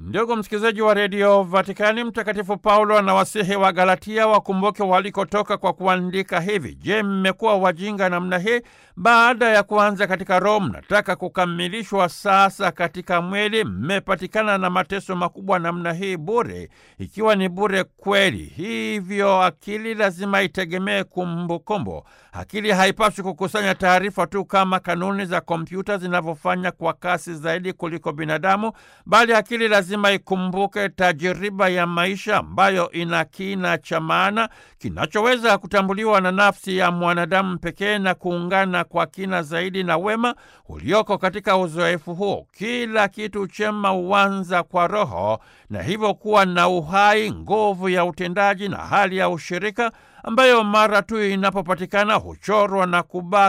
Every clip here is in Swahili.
Ndugu msikilizaji wa redio Vatikani, Mtakatifu Paulo anawasihi wa Galatia wakumbuke walikotoka kwa kuandika hivi: Je, mmekuwa wajinga namna hii? Baada ya kuanza katika Roho, mnataka kukamilishwa sasa katika mwili? Mmepatikana na mateso makubwa namna hii bure, ikiwa ni bure kweli. Hivyo akili lazima itegemee kumbukumbu. Akili haipaswi kukusanya taarifa tu kama kanuni za kompyuta zinavyofanya kwa kasi zaidi kuliko binadamu, bali akili lazima ikumbuke tajiriba ya maisha ambayo ina kina cha maana kinachoweza kutambuliwa na nafsi ya mwanadamu pekee na kuungana kwa kina zaidi na wema ulioko katika uzoefu huo. Kila kitu chema huanza kwa Roho na hivyo kuwa na uhai, nguvu ya utendaji na hali ya ushirika ambayo mara tu inapopatikana huchorwa na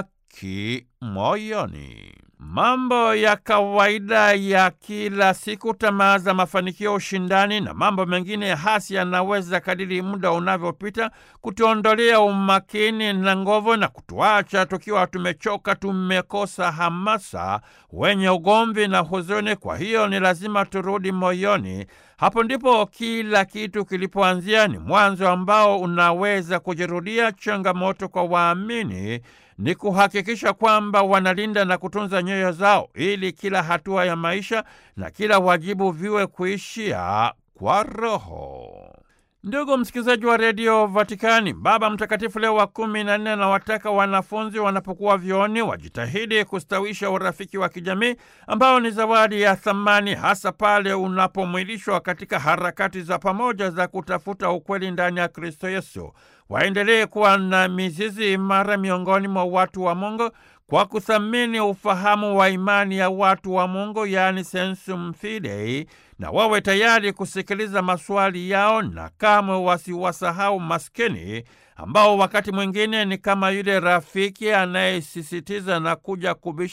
kubaki moyoni. Mambo ya kawaida ya kila siku, tamaa za mafanikio, ushindani na mambo mengine hasi yanaweza kadiri muda unavyopita kutuondolea umakini na nguvu na kutuacha tukiwa tumechoka, tumekosa hamasa, wenye ugomvi na huzuni. Kwa hiyo ni lazima turudi moyoni. Hapo ndipo kila kitu kilipoanzia. Ni mwanzo ambao unaweza kujirudia. Changamoto kwa waamini ni kuhakikisha kwamba wanalinda na kutunza nyoyo zao ili kila hatua ya maisha na kila wajibu viwe kuishia kwa Roho. Ndugu msikilizaji wa redio Vatikani, Baba Mtakatifu Leo wa kumi na nne anawataka wanafunzi wanapokuwa vyuoni wajitahidi kustawisha urafiki wa kijamii ambao ni zawadi ya thamani, hasa pale unapomwilishwa katika harakati za pamoja za kutafuta ukweli ndani ya Kristo Yesu. Waendelee kuwa na mizizi imara miongoni mwa watu wa Mungu kwa kuthamini ufahamu wa imani ya watu wa Mungu, yaani sensum fidei, na wawe tayari kusikiliza maswali yao na kamwe wasiwasahau maskini ambao wakati mwingine ni kama yule rafiki anayesisitiza na kuja kubisha